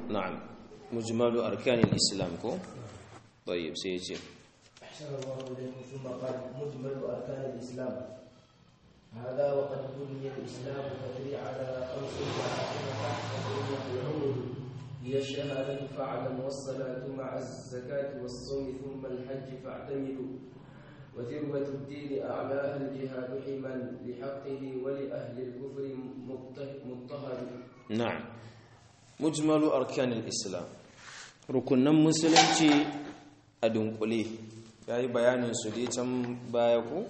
na'am mujmalu arkanil islam ko طيب سيجي أحسن الله إليكم ثم قال مجمل أركان الإسلام هذا وقد بني الإسلام فدري على خمس العمر هي الشهادة فاعلم والصلاة مع الزكاة والصوم ثم الحج فاعتمدوا وذروة الدين أعلاها الجهاد حما لحقه ولأهل الكفر مضطهد نعم مجمل أركان الإسلام rukunan musulunci a dunkule ya yi bayanin su dai can baya ku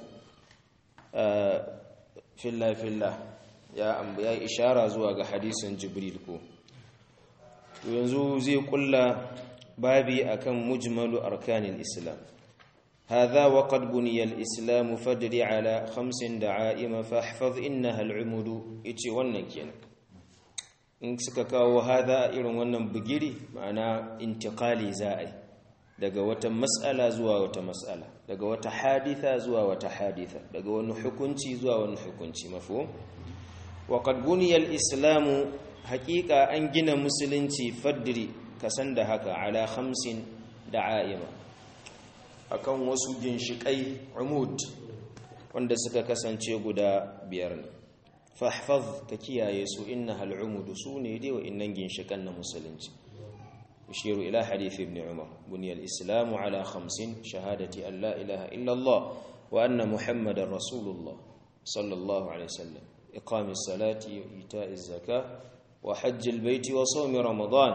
filla-filla ya ya ishara zuwa ga hadisin jibril ko to yanzu zai kulla babi akan mujmalu arkanil islam هذا وقد بني الإسلام فادر على خمس دعائم فاحفظ إنها العمود يتي wannan kenan in suka kawo hada irin wannan bugiri ma'ana intiqali za'i daga wata mas'ala zuwa wata mas'ala daga wata haditha zuwa wata haditha daga wani hukunci zuwa wani hukunci mafhum wa qad buniya al-islam haqiqa an gina musulunci fadri kasan da haka ala khamsin da'aima akan wasu ginshikai umud wanda suka kasance guda biyar ne fahfaz ka kiyaye su innaha al-umud sune dai wa innan ginshikan na musulunci يشير إلى حديث ابن عمر بني الإسلام على خمس شهادة أن لا إله إلا الله وأن محمد رسول الله صلى الله عليه وسلم إقام الصلاة وإيتاء الزكاة وحج البيت وصوم رمضان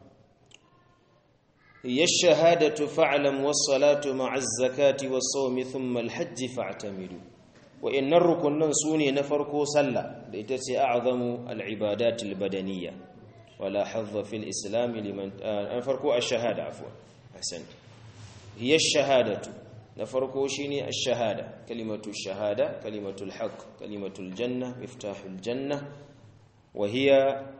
هي الشهادة فاعلم والصلاة مع الزكاة والصوم ثم الحج فاعتمدوا وإن الركن سوني نفركو صلى ليتسي أعظم العبادات البدنية ولا حظ في الإسلام لمن نفرقوا الشهادة عفوا أحسن هي الشهادة نفرقوا شيني الشهادة كلمة الشهادة كلمة الحق كلمة الجنة مفتاح الجنة وهي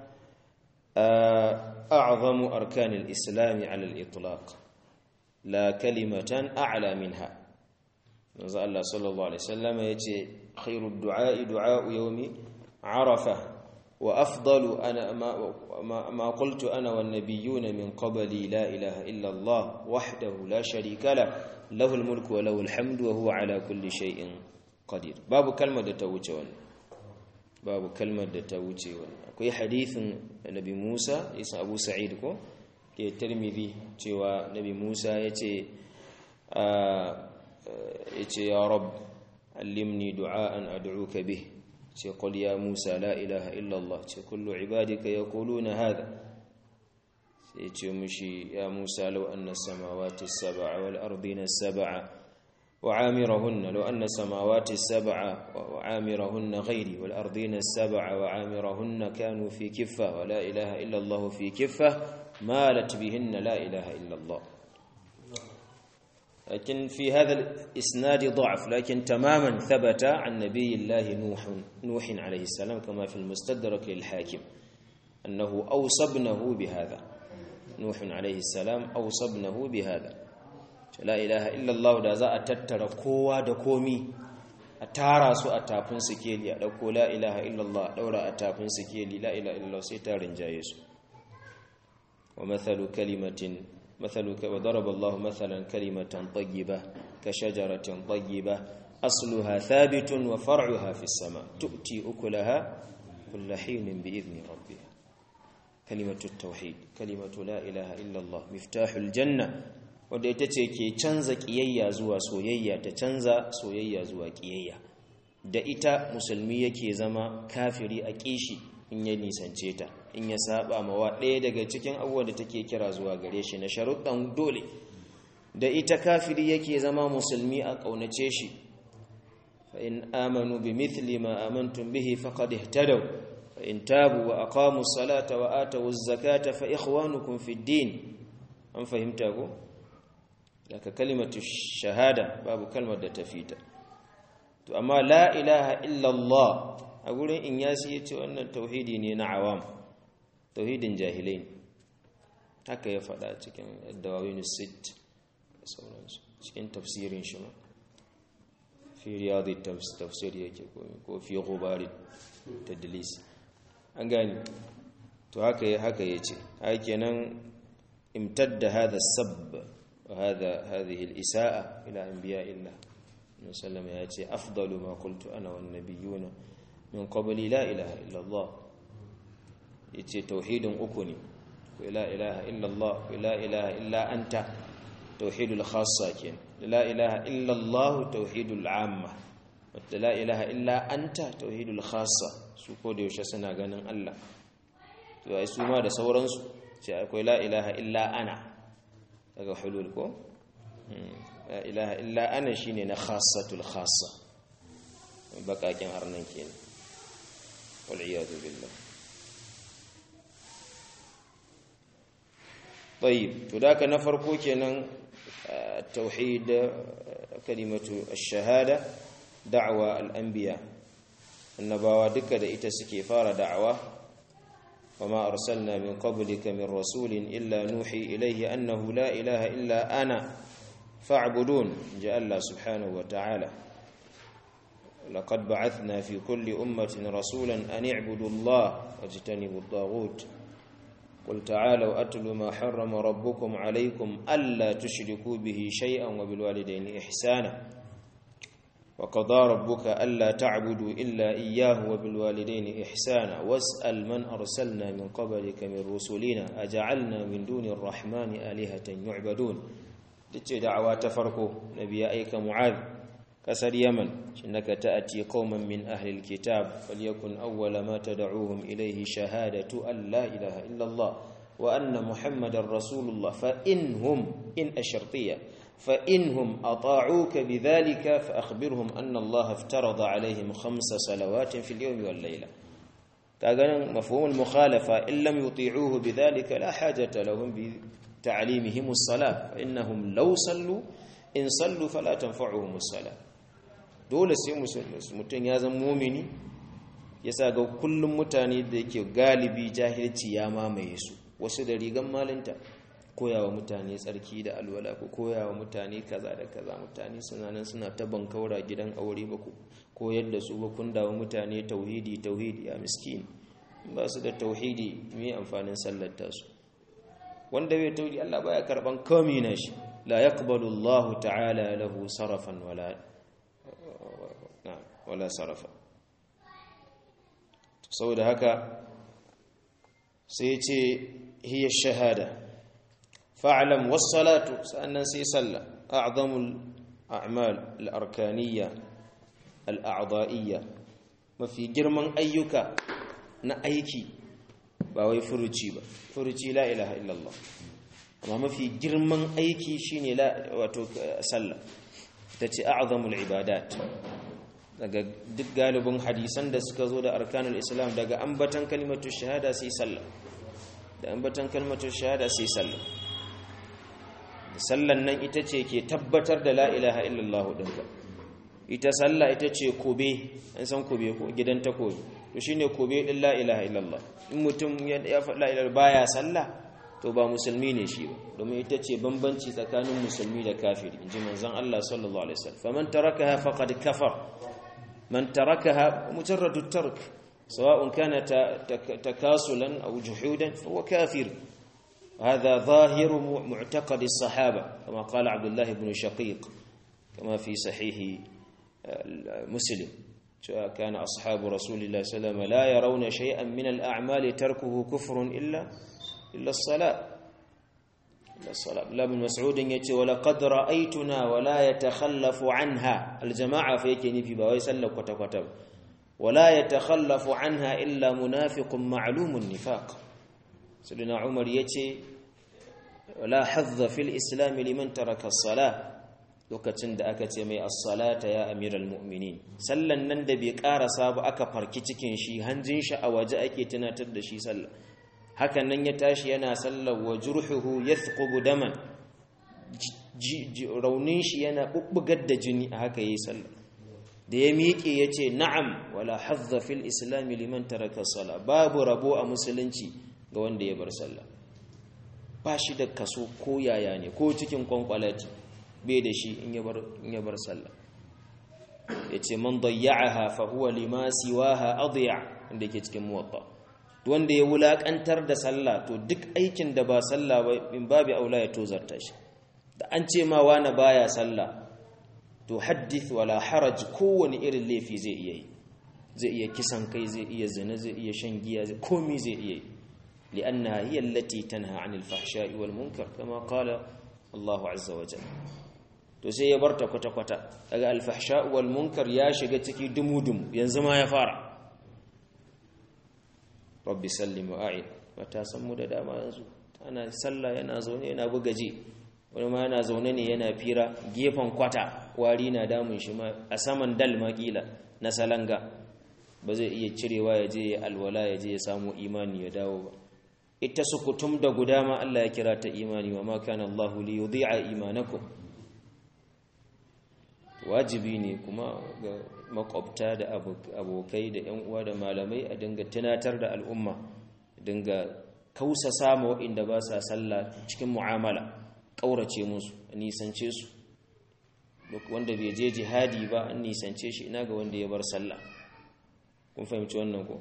أعظم أركان الإسلام على الإطلاق لا كلمة أعلى منها نزل الله صلى الله عليه وسلم يتي خير الدعاء دعاء يوم عرفة وأفضل أنا ما, ما, ما قلت أنا والنبيون من قبلي لا إله إلا الله وحده لا شريك له له الملك وله الحمد وهو على كل شيء قدير باب كلمة توجه باب كلمة توجه akwai hadithin nabi Musa isa Abu Sa'id ko ke Tirmidhi cewa nabi Musa yace yace ya rab allimni du'aan ad'uka bih ce qul ya Musa la ilaha illa Allah ce kullu ibadika yaquluna hadha sai ce mushi ya Musa law anna samawati as-sab'a wal ardina as-sab'a وعامرهن لو أن السماوات السبع وعامرهن غيري والأرضين السبع وعامرهن كانوا في كفة ولا إله إلا الله في كفة مالت بهن لا إله إلا الله لكن في هذا الإسناد ضعف لكن تماما ثبت عن نبي الله نوح نوح عليه السلام كما في المستدرك للحاكم أنه أوصى ابنه بهذا نوح عليه السلام أوصى ابنه بهذا la ilaha illallah da za a tattara kowa da komi a tara su a tafin sikeli a ɗauko la ilaha illallah a ɗaura a tafin sikeli la ilaha illallah sai ta rinjaye su wa mathalu kalimatin mathalu wa daraba Allah mathalan kalimatan tayyiba ka shajaratin tayyiba asluha thabitun wa far'uha fis sama tu'ti ukulaha kull hinin bi idni rabbiha kalimatu at-tauhid kalimatu la ilaha illallah miftahul janna wadda ita ce ke canza ƙiyayya zuwa soyayya ta canza soyayya zuwa ƙiyayya da ita musulmi yake zama kafiri a ƙishi in ya nisance ta in ya saba mawa ɗaya daga cikin abubuwan da take kira zuwa gare shi na sharuɗan dole da ita kafiri yake zama musulmi a ƙaunace shi fa in amanu bi mithli ma amantum bihi faqad ihtadaw fa in tabu wa aqamu salata wa atu zakata fa ikhwanukum fid din an fahimta ko daga kalimatu shahada babu kalmar da ta fita to amma la ilaha illallah a gurin in yasi yace wannan tauhidi ne na awam tauhidin jahilai haka ya faɗa cikin dawawin sit da sauransu cikin tafsirin shi ma fi riyadi tafsir yake ko fi ghubari tadlis an gani to haka haka yace ai kenan imtadda hadha as-sabb wa hadha hadhihi al-isa'a ila anbiya'illah sallam ya ce afdalu ma qultu ana wan nabiyuna min qabli la ilaha illa Allah yace tauhidin uku ne la ilaha illa Allah la ilaha illa anta tauhidul khassa ken la ilaha illa Allah tauhidul amma wata la ilaha illa anta tauhidul khassa su ko da yaushe suna ganin Allah to ai su ma da sauransu sai akwai la ilaha illa ana daga hulul ko la ilaha illa ana shine na khassatul khassa bakakin arnan kenan wal iyadu billah طيب فذاك نفرقو kenan التوحيد كلمه الشهاده دعوه الانبياء annabawa duka da ita suke fara da'awa wama arsalna min qablika min rasulin illa nuhi ilayhi annahu la ilaha illa ana fa'budun ja Allah subhanahu wa ta'ala laqad ba'athna fi kulli ummatin rasulan an i'budu Allah wajtanibu at-taghut قل تعالوا أتل ما حرم ربكم عليكم ألا تشركوا به شيئا وبالوالدين إحسانا وقضى ربك ألا تعبدوا إلا إياه وبالوالدين إحسانا واسأل من أرسلنا من قبلك من رسلنا أجعلنا من دون الرحمن آلهة يعبدون تتي دعوات فرقه نبي أيك معاذ كسر يمن إنك تأتي قوما من أهل الكتاب فليكن أول ما تدعوهم إليه شهادة أن لا إله إلا الله وأن محمد رسول الله فإنهم إن أشرطية فإنهم أطاعوك بذلك فأخبرهم أن الله افترض عليهم خمس صلوات في اليوم والليلة كأن مفهوم المخالفة إن لم يطيعوه بذلك لا حاجة لهم بتعليمهم الصلاة فإنهم لو صلوا إن صلوا فلا تنفعهم الصلاة dole sai mutum ya zama mumini ya sa ga kullum mutane da yake galibi jahilci ya mamaye su wasu da rigan malinta koyawa mutane tsarki da alwala ko koyawa mutane kaza da kaza mutane suna nan suna ta bankaura gidan aure ba ku koyar da su ba kun dawo mutane tauhidi tauhidi ya miskin ba su da tauhidi me amfanin sallar tasu wanda bai tauhidi Allah baya karban komai na shi la yaqbalu Allah ta'ala lahu sarafan wala wala sarafa saboda haka sai ce hiya shahada fa'lam was-salatu sannan sai sallah a'zamul a'mal al-arkaniyya al-a'dha'iyya mafi girman ayyuka na aiki ba wai furuci ba furuci la ilaha illallah amma mafi girman aiki shine la wato sallah tace a'zamul ibadat daga duk galibin hadisan da suka zo da arkanul islam daga ambatan kalimatu shahada sai sallah da ambatan kalimatu shahada sai sallah sallan nan ita ce ke tabbatar da la ilaha illallah dinka ita sallah ita ce kobe an san kobe ko gidan takobi to shine kobe din la ilaha illallah in mutum ya faɗa la ilaha baya sallah to ba musulmi ne shi ba domin ita ce bambanci tsakanin musulmi da kafiri inji manzon Allah sallallahu alaihi wasallam faman tarakaha faqad kafar man tarakaha mujarradu tark سواء كان تكاسلا أو جحودا فهو كافر هذا ظاهر معتقد الصحابة كما قال عبد الله بن شقيق كما في صحيح مسلم كان أصحاب رسول الله صلى الله عليه وسلم لا يرون شيئا من الأعمال تركه كفر إلا إلا الصلاة إلا الصلاة لا بن مسعود يتي ولقد رأيتنا ولا يتخلف عنها الجماعة فيكني في بواي سلك وتكتب ولا يتخلف عنها إلا منافق معلوم النفاق سيدنا عمر يتي ولا حظ في الإسلام لمن ترك الصلاة lokacin da aka ce mai as-salata ya amiral mu'minin sallan nan da bai karasa ba aka farki cikin shi hanjin shi a waje ake tunatar da shi sallah hakan nan ya tashi yana sallar wa jurhuhu yathqubu daman raunin shi yana bubbugar da jini a haka yayi sallah da ya miƙe ya ce na'am wala hazza fil islami liman taraka sala babu rabo a musulunci ga wanda ya bar sallah ba shi da kaso ko yaya ne ko cikin kwankwalati bai da shi in ya bar sallah ya ce man dayya'aha fa huwa lima siwaha adiya inda ke cikin muwatta wanda ya wulakantar da sallah to duk aikin da ba sallah ba in babu aula ya tozarta shi da an ce ma wani baya sallah to haddith wala haraj kowane irin laifi zai iya yi zai iya kisan kai zai iya zina zai iya shan giya zai komi zai iya yi li'annaha hiya allati tanha 'anil fahsha'i wal munkar kama qala Allahu azza wa jalla to sai ya barta kwata kwata daga al fahsha'u wal munkar ya shiga ciki dumudum yanzu ma ya fara rabbi sallim wa a'id mata san mu da dama yanzu ana sallah yana zaune yana buga ji wani ma yana zaune ne yana fira gefen kwata wari na damun shi ma a saman dal makila na salanga ba zai iya cirewa ya je alwala ya je ya samu imani ya dawo ba ita sukutum da guda ma Allah ya kira ta imani wa ma kana Allah li yudhi'a imanakum wajibi ne kuma ga makwabta da abokai da yan uwa da malamai a dinga tunatar da al'umma dinga kausa sama waɗanda ba sa sallah cikin mu'amala ƙaurace musu a nisance su wanda bai je jihadi ba an nisance shi ina ga wanda ya bar sallah kun fahimci wannan ko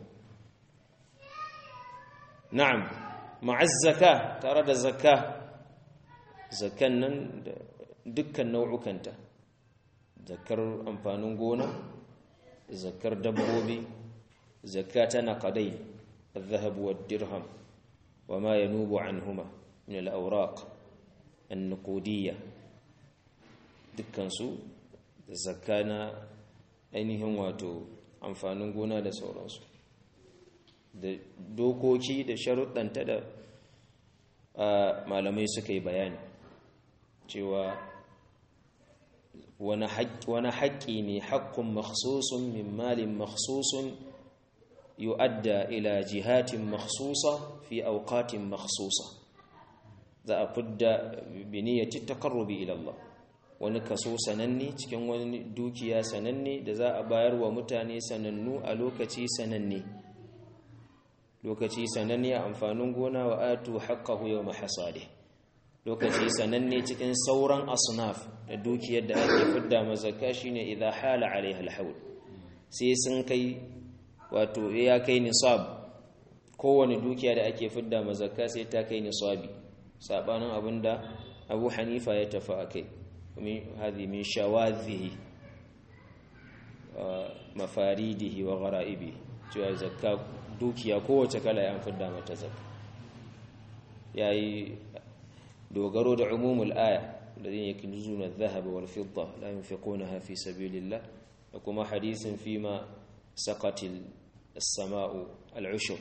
na'am ma'az zaka tare da zakka zakkan nan da dukkan nau'ukanta zakkar amfanin gona zakkar dabbobi zakka ta naqadai الذهب والدرهم وما ينوب عنهما من الأوراق النقودية dukkansu da zakka na ainihin wato amfanin gona da sauransu da dokoki da sharuɗanta da malamai suka yi bayani cewa wani haƙƙi ne haƙƙun makhsusun min malin makhsusun yu'adda ila jihatin makhsusa fi auqatin makhsusa za a fidda biniyati taqarrubi ila Allah wani kaso sananne cikin wani dukiya sananne da za a bayar wa mutane sanannu a lokaci sananne lokaci sananne a amfanin gona wa atu haqqahu yawma hasade lokaci sananne cikin sauran asnaf da dukiyar da ake fidda mazaka shine idza hala alaiha alhawl sai sun kai wato ya kai nisab kowane dukiya da ake fidda mazaka sai ta kai nisabi sabanin abinda Abu Hanifa ya tafi akai هذه من شواذه ومفاريده وغرائبه cewa zakka dukiya kowace kala ya fidda mata zakka yayi dogaro da umumul aya الذين يكنزون الذهب والفضة لا ينفقونها في سبيل الله وكما حديث فيما سقط السماء العشر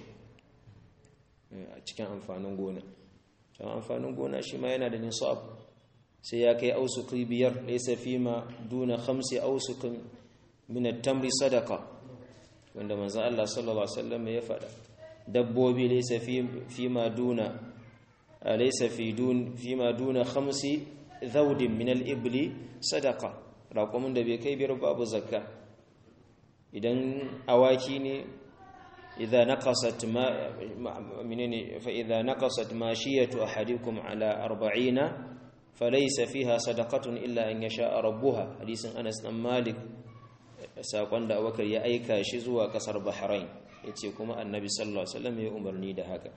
cikin amfanin gona cikin amfanin gona shi ma yana da nisab sai ya kai ausuki biyar laisa fima duna khamsi ausukin min at-tamri sadaqa wanda manzo Allah sallallahu alaihi wasallam ya faɗa dabbobi laisa fima duna laisa fi dun fima duna khamsi zawdin min al-ibli sadaqa raƙumin da bai kai biyar babu zakka idan awaki ne idza naqasat ma menene fa idza naqasat mashiyatu ahadikum ala 40 falaisa fiha sadaqatun illa an yasha rabbuha hadisin Anas dan Malik sakon da Abubakar ya aika shi zuwa kasar Bahrain yace kuma Annabi sallallahu alaihi wasallam ya umarni da haka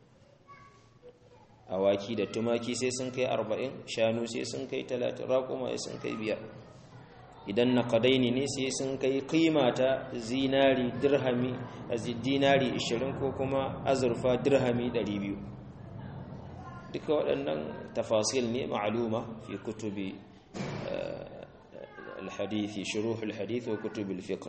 awaki da tumaki sai sun kai 40 shanu sai sun kai 30 raquma sai sun kai biyar idan naqadaini ne sai sun kai kima ta zinari dirhami dinari 20 ko kuma azurfa dirhami 200 duka waɗannan tafasil ne ma'aluma fi kutubi alhadithi shuruhul hadith wa kutubil fiqh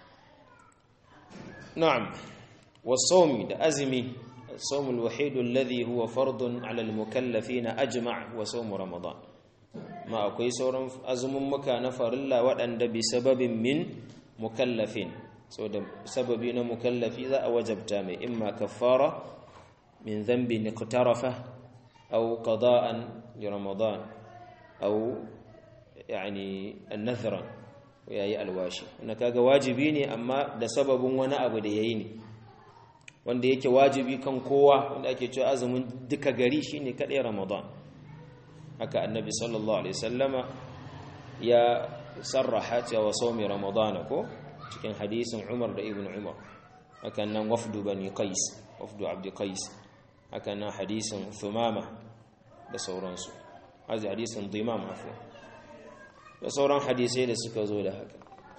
na'am was-sawmi da azmi as-sawm al-wahid alladhi huwa fardun 'ala al-mukallafin ajma' wa sawm ramadan ma akwai sauran azumin muka na farilla waɗanda bi sababin min mukallafin so da sababi na mukallafi za a wajabta mai imma kaffara min dhanbin iqtarafa أو قضاء لرمضان أو يعني النذرا وياي الواشي wannan kaga wajibi ne amma da sababin wani abu da yayi ne wanda yake wajibi kan kowa wanda ake cewa azumin duka gari shine kadai ramadan haka annabi sallallahu alaihi wasallama ya sarraha cewa sawmi ramadan ko cikin hadisin umar da ibn umar hakan nan wafdu bani qais wafdu abd qais haka na hadisin thumama da sauransu hazi hadisin dimam afwan da sauran hadisai da suka zo da haka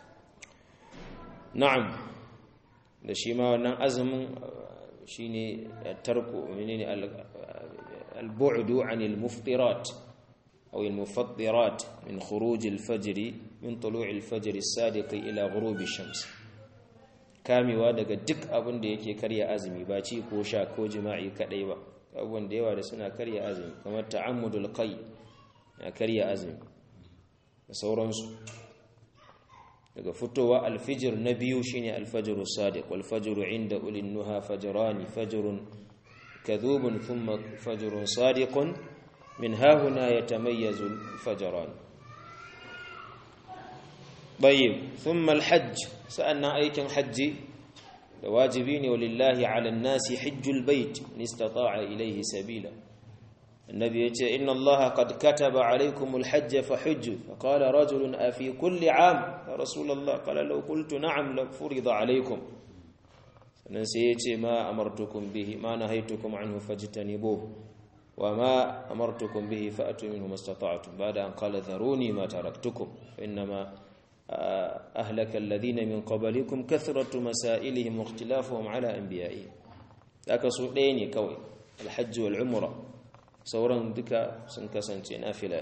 na'am da shi ma wannan azumin shine tarku menene al-bu'du 'anil muftirat aw al-mufattirat min khuruj al-fajr min tulu' al-fajr as-sadiq ila ghurub ash-shams kamewa daga duk abin da yake karya azumi ba ci ko sha ko jima'i kadai ba abubuwan da yawa da suna karya azumi kamar ta'ammudul qay ya karya azumi da sauransu daga fitowa alfijir na biyu shine alfajiru sadiq wal fajru inda ulin nuha fajrani fajrun kadhubun thumma fajrun sadiqun min hahuna yatamayyazu alfajran طيب ثم الحج سألنا أيكن حج واجبين ولله على الناس حج البيت إن استطاع إليه سبيلا النبي يقول إن الله قد كتب عليكم الحج فحج فقال رجل أفي كل عام يا رسول الله قال لو قلت نعم لفرض عليكم فنسيت ما أمرتكم به ما نهيتكم عنه فاجتنبوه وما أمرتكم به فأتوا منه ما استطعتم بعد أن قال ذروني ما تركتكم فإنما أهلك الذين من قبلكم كثرة مسائلهم واختلافهم على أنبيائهم ذاك سؤالين كوي الحج والعمره sauran duka sun kasance nafila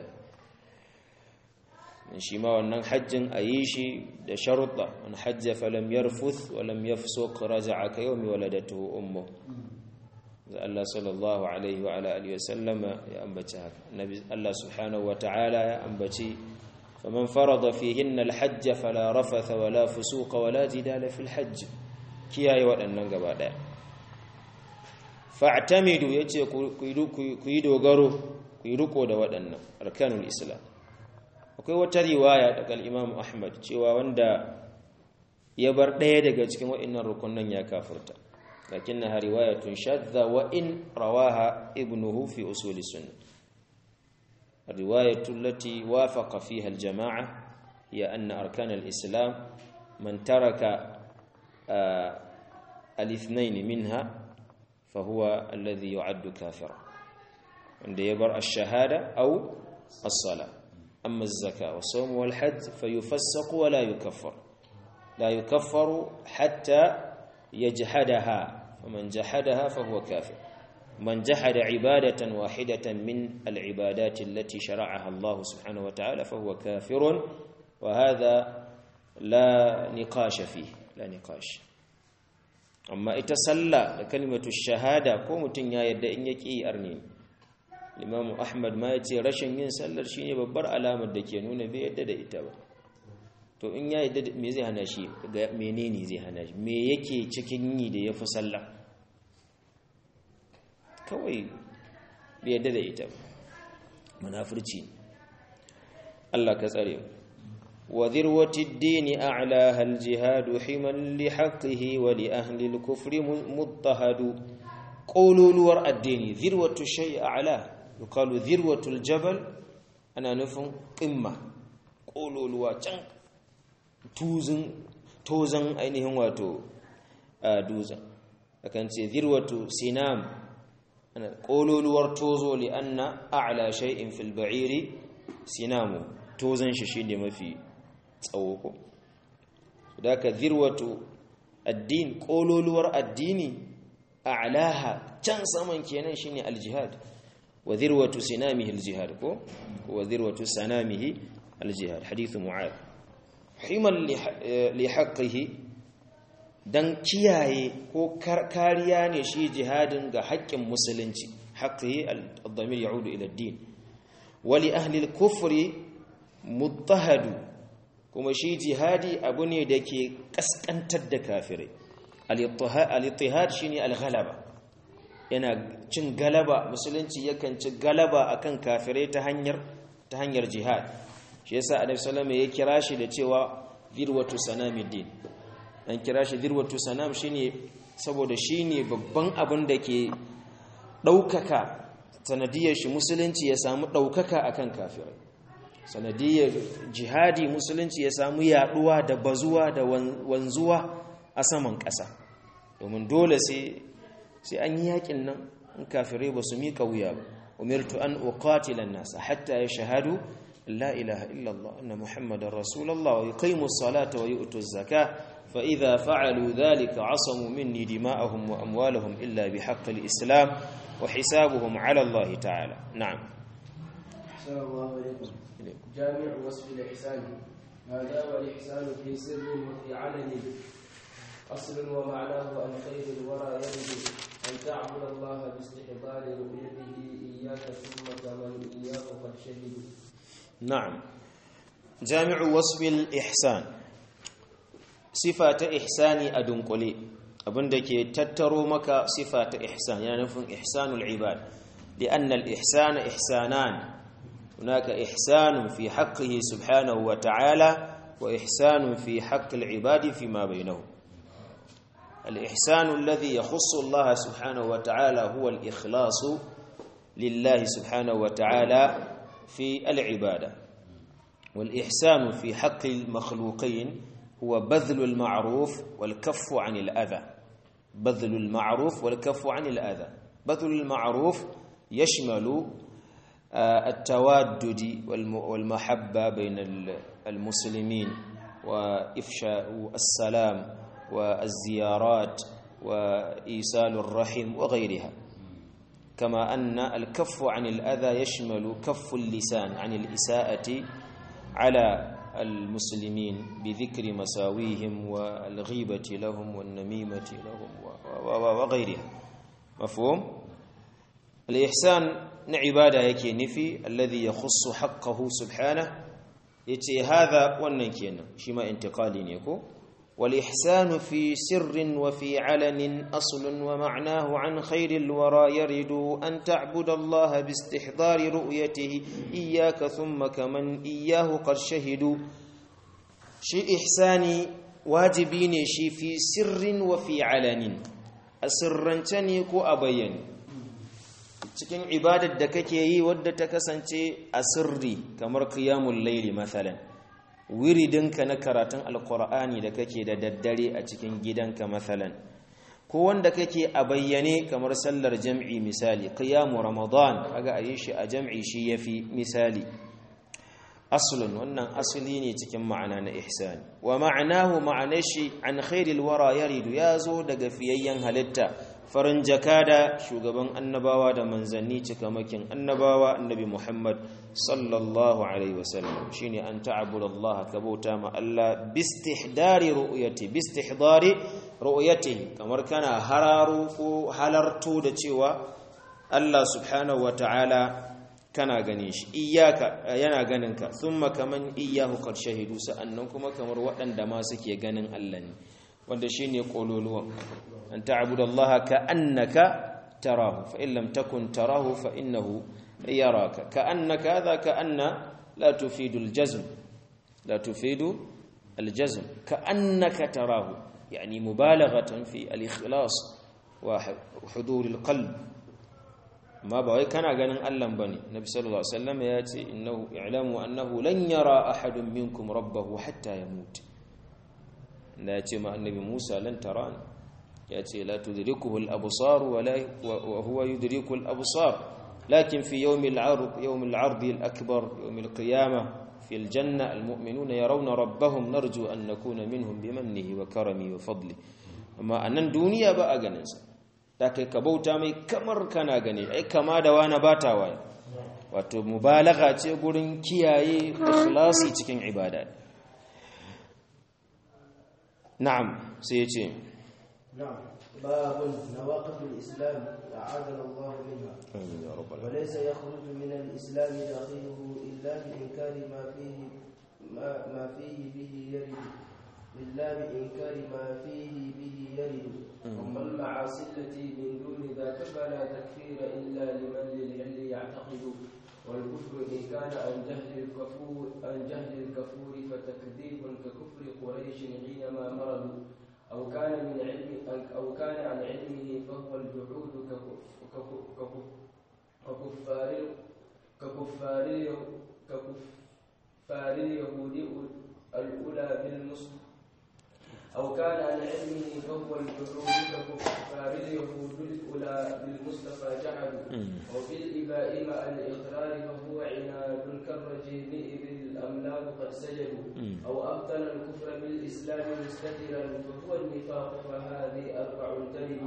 ne shi ma wannan hajjin a yi shi da sharuɗa wani hajja falam yarfuth walam yafsuq raja'a ka yawmi waladatuhu ummu da Allah sallallahu alaihi wa ala alihi wasallama ya ambaci haka nabi Allah subhanahu wa ta'ala ya ambaci faman farada fihinna alhajj fala rafatha wala fusuqa wala jidala fil hajj kiyaye waɗannan gaba ɗaya fa'tamidu yace ku yi dogaro ku yi riko da waɗannan arkanul islam akwai wata riwaya daga al-imam ahmad cewa wanda ya bar ɗaya daga cikin waɗannan rukunan ya kafirta lakinnaha riwayatun shadda wa in rawaha ibnuhu fi usul sunnah الرواية التي وافق فيها الجماعة هي أن أركان الإسلام من ترك آه الاثنين منها فهو الذي يعد كافرا عند يبر الشهادة أو الصلاة أما الزكاة والصوم والحج فيفسق ولا يكفر لا يكفر حتى يجحدها فمن جحدها فهو كافر من جحد عبادة واحدة من العبادات التي شرعها الله سبحانه وتعالى فهو كافر وهذا لا نقاش فيه لا نقاش amma ita sallah da kalimatu shahada ko mutum ya yadda in yake yi arni Imam Ahmad ma yace rashin yin sallar shine babbar alamar da ke nuna bai yadda da ita ba to in ya yadda me zai hana shi ga menene zai hana shi me yake cikin yi da yafi sallah kawai bai yadda da ita ba munafurci Allah ka tsare mu وذروة الدين أعلاها الجهاد حما لحقه ولأهل الكفر مضطهد قولوا لور الدين ذروة الشيء أعلاه يقال ذروة الجبل أنا نفهم قمة قولوا لور جنك توزن توزن أينهم واتو دوزن لكن ذروة سنام أنا قولوا لور توزو لأن أعلى شيء في البعير سنامه توزن ششين ما فيه tsawo ko da ka zirwatu addin kololuwar addini a'laha can saman kenan shine aljihad wa zirwatu sinamihi aljihad ko wa zirwatu sanamihi aljihad hadithu mu'ad himan li haqqihi dan kiyaye ko kariya ne shi jihadin ga haƙƙin musulunci haqqihi ad-damir ya'udu ila ad-din wa li ahli al-kufri muttahadu kuma shi jihadi abu ne da ke kaskantar da kafirai al-ittihad shine al-ghalaba yana cin galaba musulunci yakan ci galaba akan kafirai ta hanyar ta hanyar jihad shi yasa annabi sallallahu ya kira shi da cewa dirwatu sanamiddin an kira shi dirwatu sanam shine saboda shine babban abin da ke daukaka sanadiyar shi musulunci ya samu daukaka akan kafirai sanadiyar jihadi musulunci ya samu yaduwa da bazuwa da wanzuwa a saman ƙasa domin dole sai sai an yi yakin nan in kafirai ba su miƙa wuya ba umirtu an uqatila an-nas hatta yashhadu la ilaha illa Allah anna muhammadar rasulullah wa yuqimu as-salata wa yu'tu az-zakah فإذا فعلوا ذلك عصموا مني دماءهم وأموالهم إلا بحق الإسلام وحسابهم على الله تعالى نعم السلام الله عليكم جامع وصف الإحسان هذا والإحسان في سر وفي علن أصل ومعناه أن خير الورى يرد أن تعبد الله باستحضار رؤيته إياك ثم كمن إياه قد شهد نعم جامع وصف الإحسان sifa ta ihsani a dunkule abinda ke tattaro maka sifa ta ihsan yana nufin ihsanul ibad li'anna al-ihsana ihsanan hunaka ihsanun fi haqqihi subhanahu wa ta'ala wa ihsanun fi haqqi al-ibadi fima bainahum al-ihsanu alladhi yakhussu Allah subhanahu wa ta'ala huwa al-ikhlasu lillahi subhanahu wa ta'ala fi al-ibada wal-ihsanu fi haqqi al-makhluqin هو بذل المعروف والكف عن الأذى بذل المعروف والكف عن الأذى بذل المعروف يشمل التوادد والمحبة بين المسلمين وإفشاء السلام والزيارات وإيصال الرحم وغيرها كما أن الكف عن الأذى يشمل كف اللسان عن الإساءة على المسلمين بذكر مساويهم والغيبة لهم والنميمة لهم وغيرها مفهوم الإحسان عبادة يكي نفي الذي يخص حقه سبحانه يتي هذا ونكينا شما انتقالي نيكو والإحسان في سر وفي علن أصل ومعناه عن خير الورى يرد أن تعبد الله باستحضار رؤيته إياك ثم كمن إياه قد شهدوا شي إحساني واجبين شي في سر وفي علن أسرنتني كو أبين cikin ibadar da kake yi wadda ta kasance a sirri kamar qiyamul layli mathalan wiridinka na karatun alkur'ani da kake da daddare a cikin gidanka mathalan ko wanda kake a bayyane kamar sallar jam'i misali qiyamu ramadan kaga ayi shi a jam'i shi yafi misali aslun wannan asali ne cikin ma'ana na ihsani wa ma'anahu ma'anar shi an khairil wara yaridu yazo daga fiyayyen halitta farin jakada shugaban annabawa da manzanni cikamakin annabawa annabi Muhammad sallallahu alaihi wasallam shine an ta'budu Allah ka bauta ma Allah bistihdari ru'yati bistihdari ru'yati kamar kana hararu ko halarto da cewa Allah subhanahu wata'ala kana ganin shi iyyaka yana ganin ka thumma kaman iyyahu qad shahidu sa'annan kuma kamar waɗanda ma suke ganin Allah ne wanda shine kololuwan أن تعبد الله كأنك تراه فإن لم تكن تراه فإنه يراك كأنك هذا كأن لا تفيد الجزم لا تفيد الجزم كأنك تراه يعني مبالغة في الإخلاص وحضور القلب ما بغي كان غنن الله بني النبي صلى الله عليه وسلم ياتي انه اعلموا انه لن يرى احد منكم ربه حتى يموت لا ياتي مع النبي موسى لن تراني ياتي لا تدركه الابصار ولا وهو يدرك الابصار لكن في يوم العرض يوم العرض الاكبر يوم القيامه في الجنه المؤمنون يرون ربهم نرجو ان نكون منهم بمنه وكرمه وفضله amma a nan duniya ba a ganinsa da kai ka bauta mai kamar kana gani ai kama da wani bata wani wato mubalaga ce gurin kiyaye ikhlasi cikin ibada na'am sai ya ce نعم باب نواقض الإسلام أعاذنا الله منها amin ya rabbal alamin وليس يخرج من الإسلام داخله إلا بإنكار ما فيه ما, ما فيه به يرد إلا بإنكار ما فيه به يرد أما المعاصي التي من دون ذاك فلا تكفير إلا لمن للعلم يعتقد والكفر إن كان عن جهل الكفور عن جهل الكفور فتكذيب ككفر قريش حينما مرضوا أو كان من علم أو كان عن علمه فهو الجحود ككف- ككف- ككف- ككفار ككفار ككفار اليهود الأولى بالمسلم أو كان عن علمه فهو الجحود ككفار اليهود الأولى بالمصطفى جحدوا وبالإباء مع الإقرار فهو عناد كالرجيم إذ الأملاك قد سجدوا أو أبطل الكفر بالإسلام مستترا فهو النفاق فهذه أربع تلد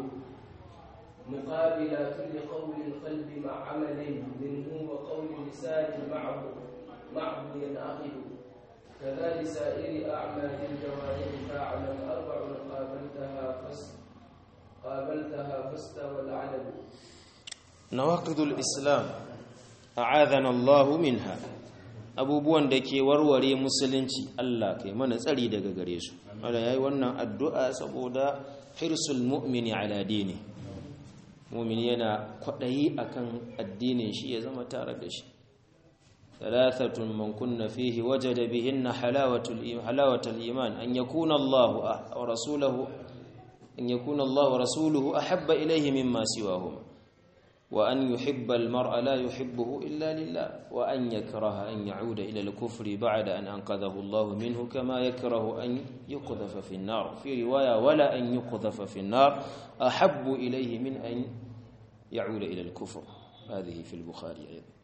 مقابلات لقول القلب مع عمل منه وقول لسان معه معه ينعقد كذا لسائر أعمال الجوارح فاعلم أربع قابلتها فس قابلتها فاستوى العلم نواقض الإسلام أعاذنا الله منها abubuwan da ke warware musulunci Allah kai mana tsari daga gare su wanda yayi wannan addu'a saboda hirsul mu'mini ala dini mu'mini yana kwadayi akan addinin shi ya zama tare da shi ثلاثة من كن فيه وجد بهن حلاوة حلاوة الإيمان أن يكون الله ورسوله أن يكون الله ورسوله أحب إليه مما سواهما وأن يحب المرء لا يحبه إلا لله وأن يكره أن يعود إلى الكفر بعد أن أنقذه الله منه كما يكره أن يقذف في النار في رواية ولا أن يقذف في النار أحب إليه من أن يعود إلى الكفر هذه في البخاري أيضا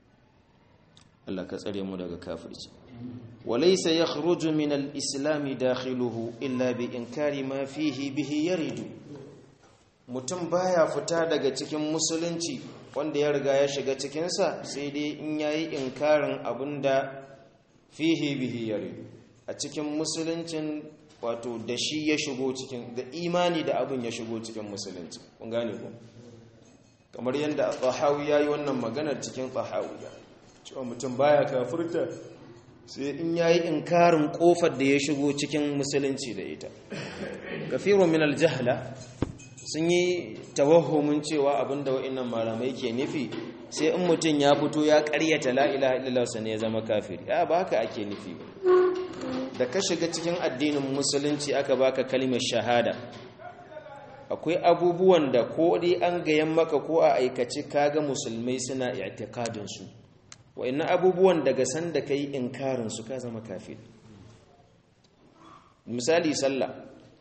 Allah ka tsare mu daga kafirci walaysa yakhruju min al-islam dakhiluhu illa bi inkari ma fihi bihi yaridu mutum baya fita daga cikin musulunci wanda ya riga ya shiga cikin sa sai dai in yayi inkarin abinda fihi bihi yaridu a cikin musuluncin wato da shi ya shigo cikin da imani da abin ya shigo cikin musulunci kun gane ko kamar yadda Tahawi yayi wannan maganar cikin Tahawiya cewa mutum baya kafirta sai in yayi inkarin kofar da ya shigo cikin musulunci da ita kafirun min aljahla sun yi tawahhumin cewa abinda wa'annan malamai ke nufi sai in mutum ya fito ya karyata la ilaha illallah sai ya zama kafiri ya ba haka ake nufi da ka shiga cikin addinin musulunci aka baka kalmar shahada akwai abubuwan da ko dai an gayan maka ko a aikace kaga musulmai suna i'tiqadin su wa'annan abubuwan daga sanda kai inkarin su ka zama kafir misali sallah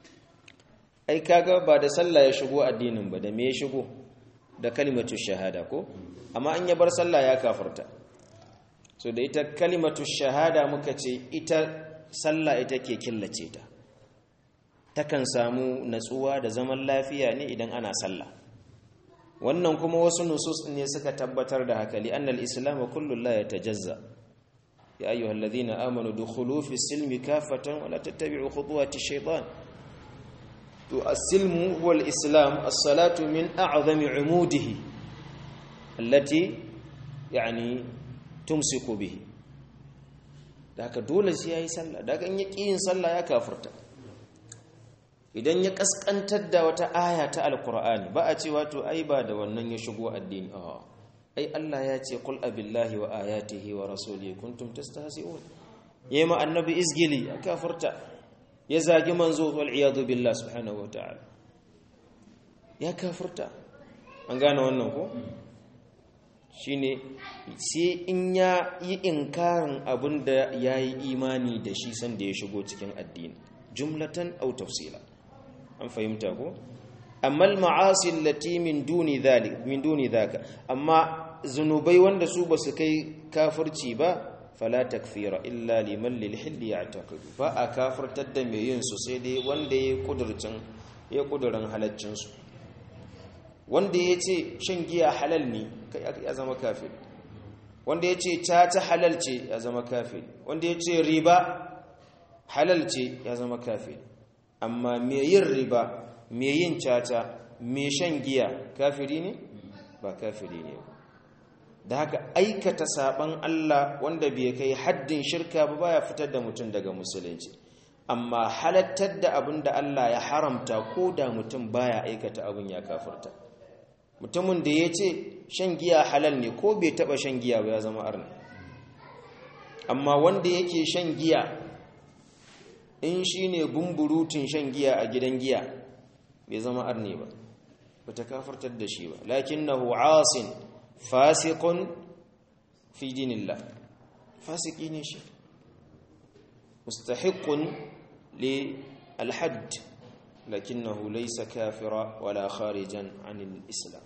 ai kaga ba da sallah ya shigo addinin ba da me ya shigo da kalimatu shahada ko amma an ya bar sallah ya kafarta so da ita kalimatu shahada muka ce ita sallah ita ke killace ta takan samu natsuwa da zaman lafiya ne idan ana sallah wannan kuma wasu nusus ne suka tabbatar da haka li annal islam kullu la yatajazza ya ayyuhal ladhina amanu dukhulu fi silmi kafatan wa la tattabi'u khutuwati shaytan to as-silmu huwa al-islam as-salatu min a'zami 'umudihi allati yani tumsiku bihi da haka dole sai yayi sallah da kan yaki yin sallah ya kafirta idan ya kaskantar da wata aya ta alkur'ani ba a cewa to ai ba da wannan ya shigo addini a ai Allah ya ce qul abillahi wa ayatihi wa rasulihi kuntum tastahzi'un yema annabi izgili ya kafirta ya zagi manzo wal iyadu billah subhanahu wa ta'ala ya kafirta an gane wannan ko shine sai in ya yi inkarin abinda yayi imani da shi sanda ya shigo cikin addini jumlatan aw tafsila an fahimta ko amma al-ma'asi allati min duni dhalik min duni dhaka amma zunubai wanda su basu kai kafirci ba fala takfira illa liman lil hilli ya'taqidu ba a kafirtar da mai yin su sai dai wanda ya kudurcin ya kudurin halaccin su wanda ya ce shan giya halal ne kai ya zama kafir wanda ya ce ta halal ce ya zama kafir wanda ya ce riba halal ce ya zama kafir amma me yin riba me yin caca me shan giya kafiri ne ba kafiri ne da haka aikata saban Allah wanda bai kai haddin shirka ba baya fitar da mutum daga musulunci amma halattar da abin da Allah ya haramta ko da mutum baya aikata abin ya kafirta mutumin da ya ce shan giya halal ne ko bai taba shan giya ba ya zama arna amma wanda yake shan giya in shi ne bumburutun shan giya a gidan giya bai zama arne ba ba ta kafartar da shi ba lakin na asin fasikun fi dinillah fasiki ne shi mustahiqun li الحد لكنه ليس كافرا ولا خارجا عن الإسلام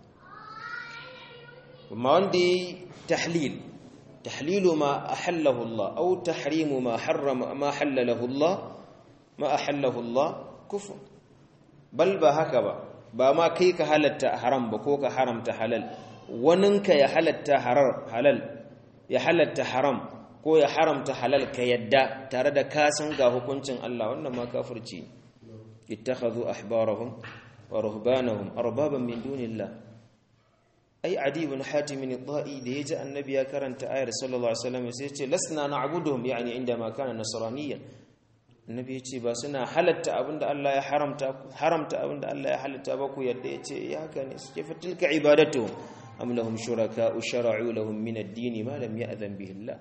ما عندي تحليل تحليل ما أحله الله أو تحريم ما حرم ما حلله الله ما أحله الله كفر بل بهكذا ba ma kai ka halatta haram ba ko ka haramta halal waninka ya halatta halal ya halatta haram ko ya haramta halal ka yadda tare da ka san ga hukuncin Allah wannan ma kafirci ittakhadhu ahbarahum wa ruhbanahum arbaban min dunillah ai adi ibn hatim al-da'i da yaji annabi ya karanta ayar sallallahu alaihi wasallam sai ya ce lasna na'buduhum yani inda ma kana nasraniyyan annabi ya ce ba suna halatta abinda Allah ya haramta haramta abinda Allah ya halatta ba ku yadda ya ce ya haka ne suke fatilka ibadatu am lahum shuraka shara'u lahum min ad-din ma lam ya'zan bihi Allah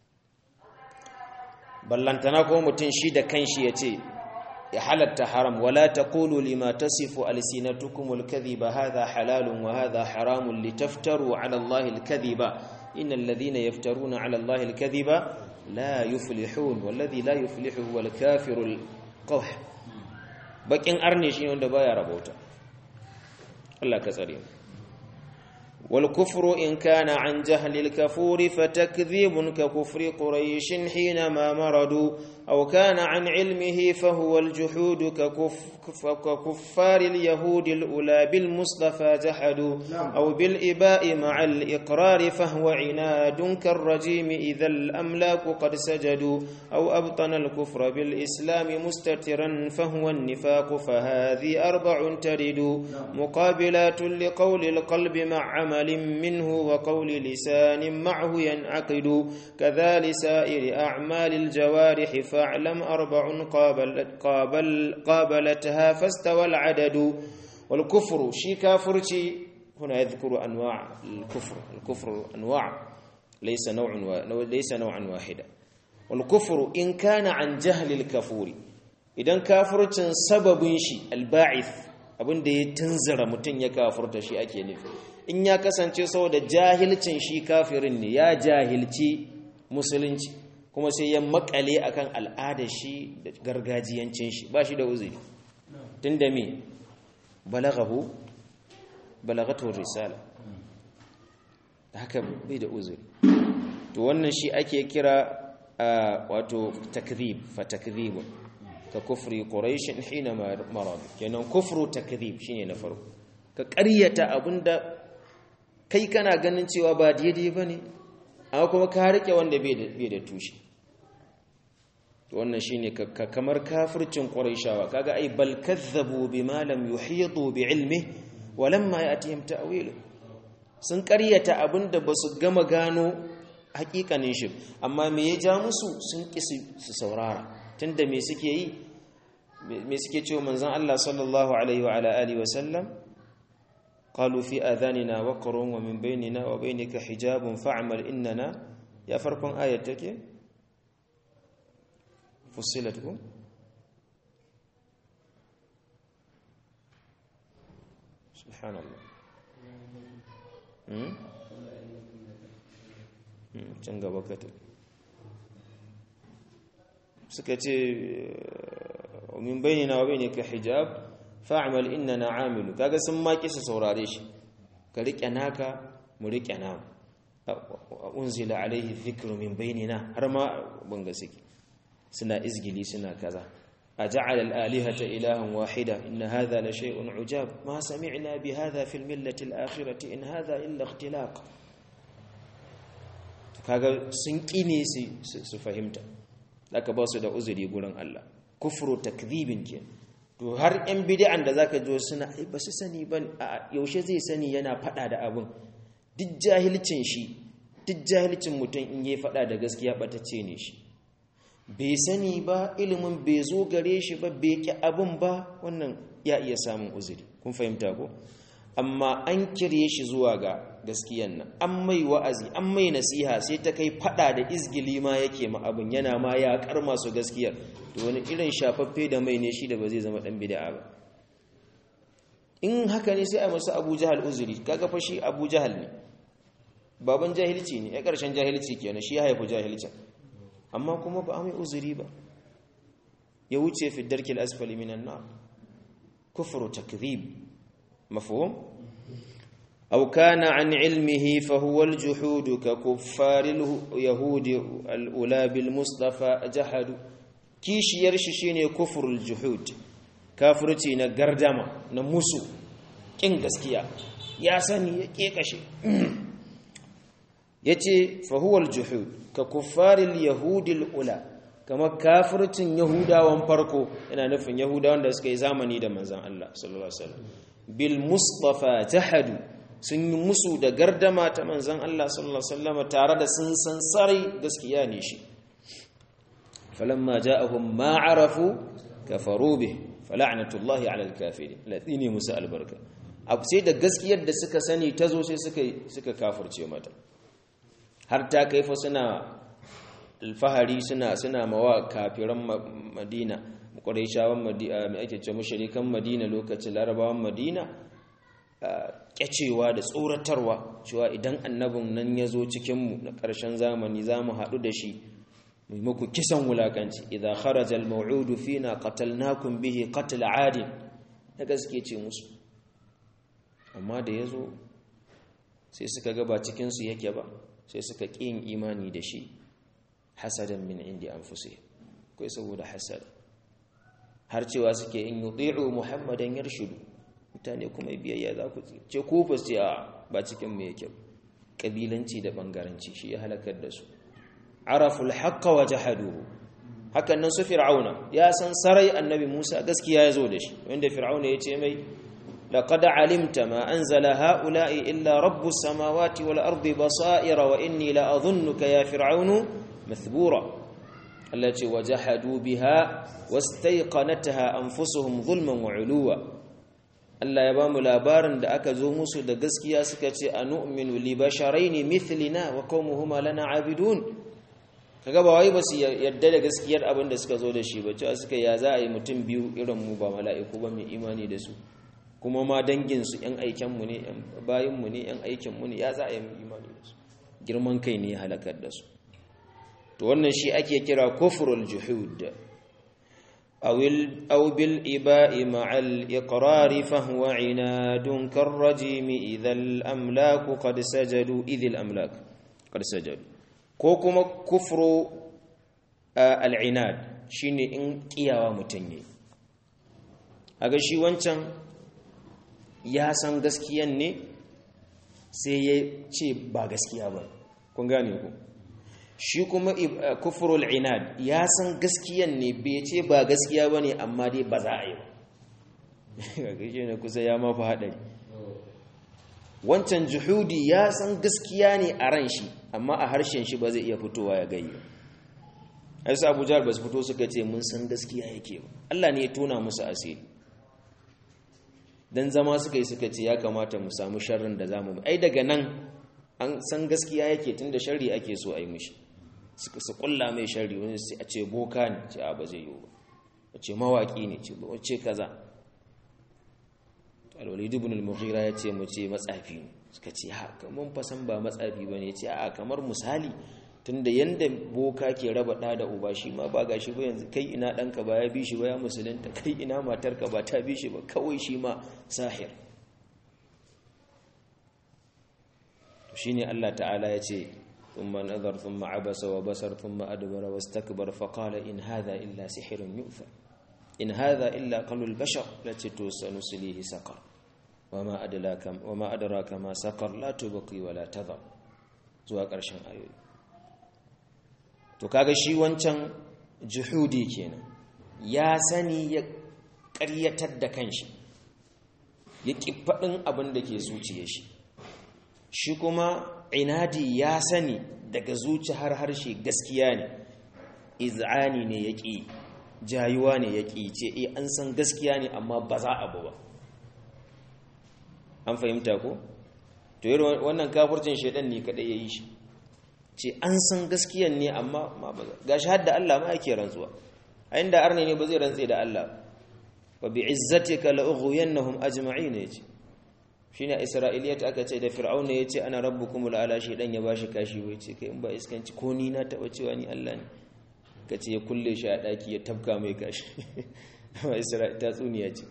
ballantana ko mutun shi da kanshi ya ce ya halatta haram wala taqulu lima tasifu alsinatukum al-kadhiba hadha halalun wa hadha haramun litaftaru ala Allah al-kadhiba innal ladhina yaftaruna ala Allah al-kadhiba لا يفلحون والذي لا يفلح هو الكافر القوح bakin arne shi wanda baya rabauta Allah ka tsare mu wal kufru in kana an jahli al kafur fa takdhibun ka kufri quraish hina ma maradu aw kana an ilmihi fa huwa al juhud ka kuffar al yahud al ula bil mustafa jahadu aw bil iba'i ma'a al iqrar fa huwa inad kar rajim idha al amlak qad sajadu aw abtana al kufra bil islam mustatiran fa huwa an nifaq fa hadhi arba'un taridu muqabilat li qawli al qalbi ma'a عمل منه وقول لسان معه ينعقد كذا لسائر أعمال الجوارح فاعلم أربع قابلت قابل قابلتها فاستوى العدد والكفر شي كافر هنا يذكر أنواع الكفر الكفر أنواع ليس نوع و... ليس نوعا واحدا والكفر إن كان عن جهل الكفور إذا كافر سبب شي الباعث abin da ya tunzura mutum ya kafurta shi ake nufi in ya kasance saboda jahilcin shi kafirin ne ya jahilci musulunci kuma sai ya makale akan al'adar shi da gargajiyancin shi ba shi da uzuri tunda me balaghahu balagatu risala haka bai da uzuri to wannan shi ake kira wato takdhib fa takdhibun ka kufri quraishin hina marad kenan kufru takdhib shine na farko ka ƙaryata abinda kai kana ganin cewa ba daidai bane amma kuma ka rike wanda bai da bai da tushe to wannan shine ka kamar kafircin quraishawa kaga ai bal kadzabu bima lam yuhitu bi ilmi wa lamma yatihim ta'wilu sun ƙaryata abinda basu gama gano hakikanin shi amma me ya ja musu sun ƙi su saurara tunda me suke yi me suke cewa manzon Allah sallallahu alaihi wa ala alihi wa sallam qalu fi adhanina waqrun wa min bainina wa bainika hijabun fa'mal innana ya farkon ayat take fussilat ku subhanallah hmm can gaba ka suka ce min bainina wa bainika hijab fa'mal innana amilu kaga sun maki su saurare shi ka rike naka mu rike namu unzila alaihi dhikru min bainina har ma banga suke suna izgili suna kaza aja'ala al-alihata ilahan wahida inna hadha la shay'un ujab ma sami'na bi hadha fil millati al-akhirati in hadha illa ikhtilaq kaga sun kine su fahimta aka ba su da uzuri gurin Allah kufru takdhibin ke to har yan bid'an da zaka jo suna ai ba su sani ba yaushe zai sani yana fada da abun duk jahilcin shi duk jahilcin mutum in yayi fada da gaskiya batacce ne shi bai sani ba ilimin bai zo gare shi ba bai ki abun ba wannan ya iya samun uzuri kun fahimta ko amma an kirye shi zuwa ga gaskiyan nan an mai wa'azi an mai nasiha sai ta kai fada da izgili ma yake ma abin yana ma ya kar masu gaskiyar to wani irin shafaffe da mai ne shi da ba zai zama dan bid'a ba in haka ne sai a masu Abu Jahal uzuri kaga fa shi Abu Jahal ne baban jahilci ne ya karshen jahilci kenan shi ya haifu jahilcin amma kuma ba a mai uzuri ba ya wuce fi darkil asfali minan nar kufru takdhib mafhum aw kana an ilmihi fa huwa al-juhud ka kuffar al-yahud al-ula bil mustafa jahadu kishiyar shi shine kufrul juhud kafirci na gardama na musu kin gaskiya ya sani ya kekashe yace fa huwa al-juhud ka kuffaril yahudil ula kamar kafircin yahudawan farko yana nufin yahudawan da suka yi zamani da manzon Allah sallallahu alaihi wasallam bil mustafa jahadu sun yi musu da gardama ta manzon Allah sallallahu alaihi wasallam tare da sun san sarai gaskiya ne shi falamma ja'ahum ma arafu kafaru bih fala'natullahi 'alal kafirin ladini musa albarka abu sai da gaskiyar da suka sani tazo sai suka suka kafirce mata har ta kai fa suna alfahari suna suna mawa kafiran madina quraishawan madina mai ake ce mushrikan madina lokacin larabawan madina kyacewa da tsoratarwa cewa idan annabin nan ya zo cikinmu na ƙarshen zamani za mu haɗu da shi mai muku kisan wulakanci idan kharaja al-maw'udu fina qatalnakum bihi qatl 'adin da gaske ce musu amma da yazo sai suka ga ba cikin su yake ba sai suka ƙin imani da shi hasadan min indi anfusihim kai saboda hasad har cewa suke in yuti'u muhammadan yarshudu mutane kuma biyayya za ku ce ku fa ce a ba cikin mu yake kabilanci da bangaranci shi ya halakar da su araful haqqa wa jahaduhu hakan nan su fir'auna ya san sarai annabi Musa gaskiya ya zo da shi wanda fir'auna ya ce mai laqad alimta ma anzala haula'i illa rabbus samawati wal ardi basaira wa inni la adhunnuka ya fir'aunu mathbura Allah ce wajahadu biha wastayqanataha anfusuhum zulman wa uluwa Allah ya bamu labarin da aka zo musu da gaskiya suka ce anu'minu li basharaini mithlina wa qaumuhuma lana abidun kaga ba wai basu yadda da gaskiyar abin da suka zo da shi ba cewa suka ya za a yi mutum biyu irin mu ba mala'iku ba mai imani da su kuma ma dangin su yan aiken mu ne yan bayin mu ne yan aikin mu ne ya za a yi imani da su girman kai ne ya halakar da su to wannan shi ake kira kufrul juhud أو بالإباء مع الإقرار فهو عناد كالرجيم إذا الأملاك قد سجدوا إذ الأملاك قد سجدوا كوكما كفر العناد شيني إن كياوا متني aga shi wancan ya san gaskiyan ne sai ya ce ba gaskiya ba kun gane ku shi kuma kufurul inad ya san gaskiyan ne bai ce ba gaskiya ba ne amma dai ba za a yi ba ga ne kusa ya mafi haɗari wancan juhudi ya san gaskiya ne a ran shi amma a harshen shi ba zai iya fitowa ya gayi ai sa abuja ba su fito suka ce mun san gaskiya yake ba Allah ne ya tona musu asiri dan zama suka yi suka ce ya kamata mu samu sharrin da zamu ai daga nan an san gaskiya yake tunda sharri ake so a yi mishi suka su kulla mai shari wani sai a ce boka ne ce a ba zai yi ba a ce mawaki ne ce ba wace kaza alwalid ibn al-mughira ya ce mu ce matsafi ne suka ce ha kamar fasan ba matsafi ba ne ce a kamar misali tunda yanda boka ke raba ɗa da uba shi ma ba gashi ba yanzu kai ina ɗanka ba ya bi shi ba ya musulunta kai ina matarka ba ta bi shi ba kawai shi ma sahir shine Allah ta'ala ya ce ثم نظر ثم عبس وبصر ثم أدبر واستكبر فقال إن هذا إلا سحر يؤثر إن هذا إلا قول البشر التي سنسليه سقر وما أدراك وما أدراك ما سقر لا تبقي ولا تذر zuwa ƙarshen ayoyi to kaga shi wancan juhudi kenan ya sani ya ƙaryatar da kanshi ya ƙi faɗin abin da ke zuciya shi shi kuma inadi ya sani daga zuci har harshe gaskiya ne iz'ani ne ya ƙi jayuwa ne ya ƙi ce e an san gaskiya ne amma ba za a ba an fahimta ko to yi wannan kafurcin shaidan ne kaɗai ya yi shi ce an san gaskiyan ne amma ga shi hadda Allah ma yake rantsuwa a inda arne ne ba zai rantse da Allah ba bi izzatika la ughwiyannahum ajma'in yace shine isra'iliyat aka ce da fir'auna yace ana rabbukumul ala shi dan ya bashi kashi wai ce kai in ba iskanci ko ni na taba cewa ni Allah ne ka ce ya kulle shi a ɗaki ya tafka mai kashi ta tsuniya ce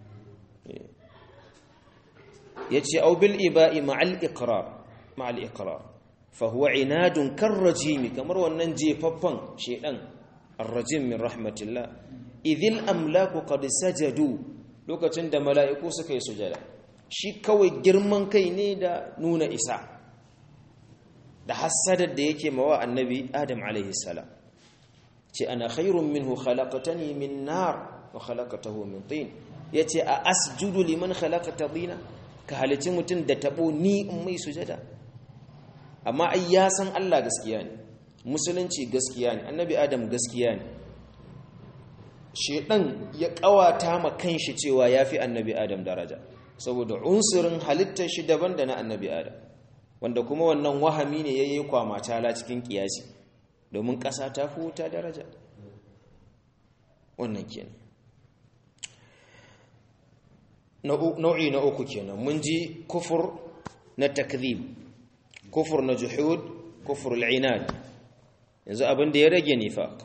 ya ce aubil iba'i ma'al iqrar ma'al iqrar fa huwa inadun karrajimi kamar wannan jefaffan shedan arrajim min rahmatillah idhil amlaku qad sajadu lokacin da mala'iku suka yi sujada shi kawai girman kai ne da nuna isa da hassadar da yake mawa annabi adam alaihi salam ce ana khairun minhu khalaqatani min nar wa khalaqatahu min tin yace a asjudu liman khalaqata dina ka halici mutum da tabo ni in mai sujada amma ai ya san Allah gaskiya ne musulunci gaskiya ne annabi adam gaskiya ne shedan ya kawata ma kanshi cewa yafi annabi adam daraja saboda unsurin halittar shi daban da na annabi adam wanda kuma wannan wahami ne yayi kwama tala cikin kiyasi domin ƙasa ta fi wuta daraja wannan kenan nau'i na uku kenan mun ji kufur na takzib kufur na juhud kufur al'inad yanzu abin da ya rage nifaq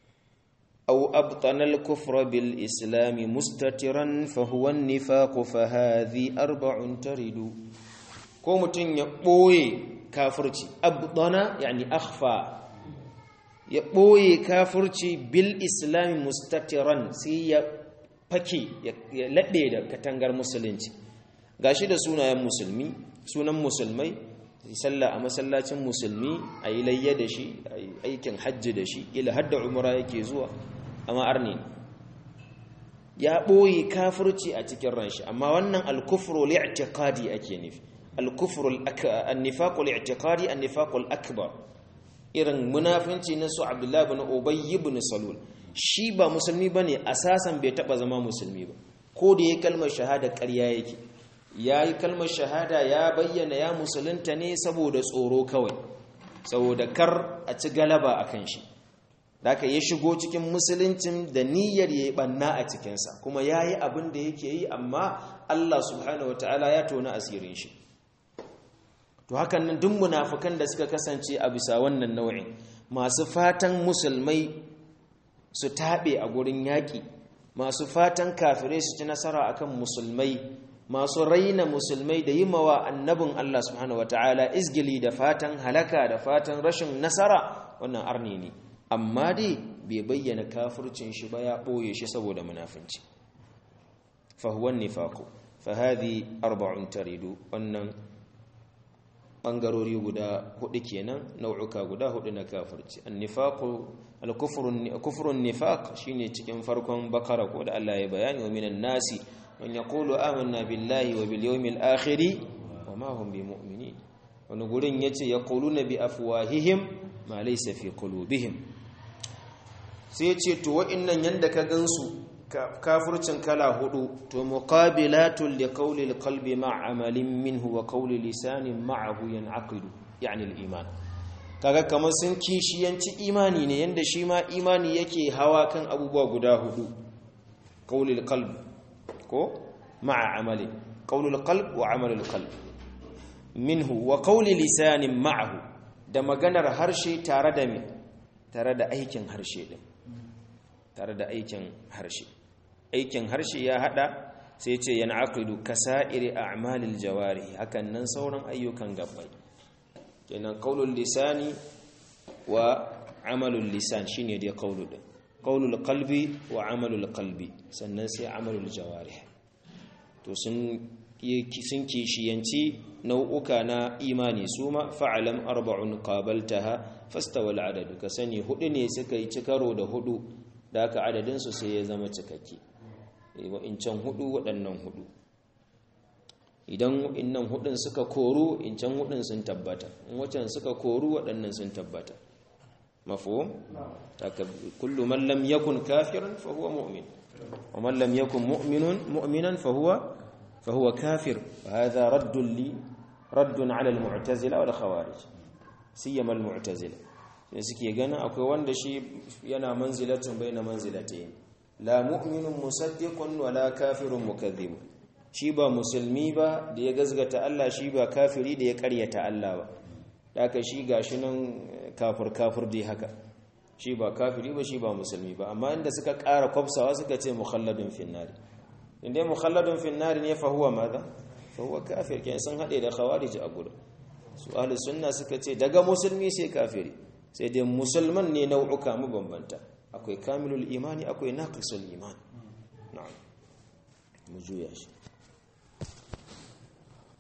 aw abtana al-kufra bil islam mustatiran fa huwa an-nifaq fa hadhi arba'un taridu ko mutun ya boye kafirci abtana yani akhfa ya boye kafirci bil islam mustatiran sai ya fake ya laɗe da katangar musulunci gashi da sunayen musulmi sunan musulmai sallah a masallacin musulmi a yi layya da shi a yi aikin hajji da shi ila hadda umara yake zuwa amma arni ya ɓoye kafirci a cikin ranshi amma wannan alkufru li'tiqadi ake nufi alkufru an-nifaqu li'tiqadi an-nifaqu al-akbar irin munafinci na su abdullahi ibn ubay ibn salul shi ba musulmi ba ne asasan bai taba zama musulmi ba ko da ya kalmar shahada ƙarya yake ya yi kalmar shahada ya bayyana ya musulunta ne saboda tsoro kawai saboda kar a ci galaba a kan shi da ya shigo cikin musuluncin da niyyar ya yi ɓanna a cikinsa kuma ya yi abin da yake yi amma allah subhanahu wataala ya tona asirin shi to hakan nan duk munafukan da suka kasance a bisa wannan nau'in masu fatan musulmai su taɓe a gurin yaƙi masu fatan kafirai su ci nasara akan musulmai masu raina musulmai da yi mawa annabin Allah subhanahu wataala izgili da fatan halaka da fatan rashin nasara wannan arni ne amma dai bai bayyana kafircin shi ba ya ɓoye shi saboda munafinci fahuwan nifaku fahadi arba'un taridu wannan ɓangarori guda hudu kenan nau'uka guda hudu na kafirci annifaqu al-kufrun nifaq shine cikin farkon bakara ko da Allah ya bayani wa minan nasi man yaqulu amanna billahi wa bil yawmil akhir wa ma hum bimu'minin wani gurin yace yaquluna bi afwahihim ma laysa fi qulubihim sai yace to wa'annan yanda ka gansu kafircin kala hudu to muqabilatul liqawli alqalbi ma'a amalin minhu wa qawli lisanin ma'ahu yan'aqidu yani al-iman kaga kamar sun kishiyanci imani ne yanda shi ma imani yake hawa kan abubuwa guda hudu qawli alqalb ko ma'a amali qawli alqalb wa amal alqalb minhu wa qawli lisanin ma'ahu da maganar harshe tare da me tare da aikin harshe din tare da aikin harshe aikin harshe ya hada sai ce yana aqidu kasa'iri a'malil jawari hakan nan sauran ayyukan gabbai kenan qaulul lisani wa amalul lisan shine dai qaulu din qaulul qalbi wa amalul qalbi sannan sai amalul jawari to sun sun kishiyanci nau'uka na imani suma fa'alam arba'un qabaltaha fastawal adadu ka sani hudu ne suka yi cikaro da hudu da aka adadinsu sai ya zama cikakke wa'incan hudu waɗannan hudu idan innan hudun suka koru incan hudun sun tabbata in wacan suka koru waɗannan sun tabbata mafhum taka kullu man lam yakun kafiran fa huwa mu'min wa man lam yakun mu'minun mu'minan fa huwa fa huwa kafir hadha raddun li raddun ala al-mu'tazila wal khawarij siyama al-mu'tazila sai suke ganin akwai wanda shi yana manzilatun baina manzilatayn la mu'minun musaddiqun wala kafirun mukazzib shi ba musulmi ba da ya gazgata Allah shi ba kafiri da ya karyata Allah ba haka shi gashi nan kafir kafir dai haka shi ba kafiri ba shi ba musulmi ba amma inda suka ƙara kwafsawa suka ce mukhalladun finnari inda mukhalladun finnari ne fa huwa madha fa huwa kafir kenan sun hade da khawarij a gurin su ahli sunna suka ce daga musulmi sai kafiri sai dai musulman ne nau'uka mabambanta akwai kamilul imani akwai naqisul iman na'am mu juya shi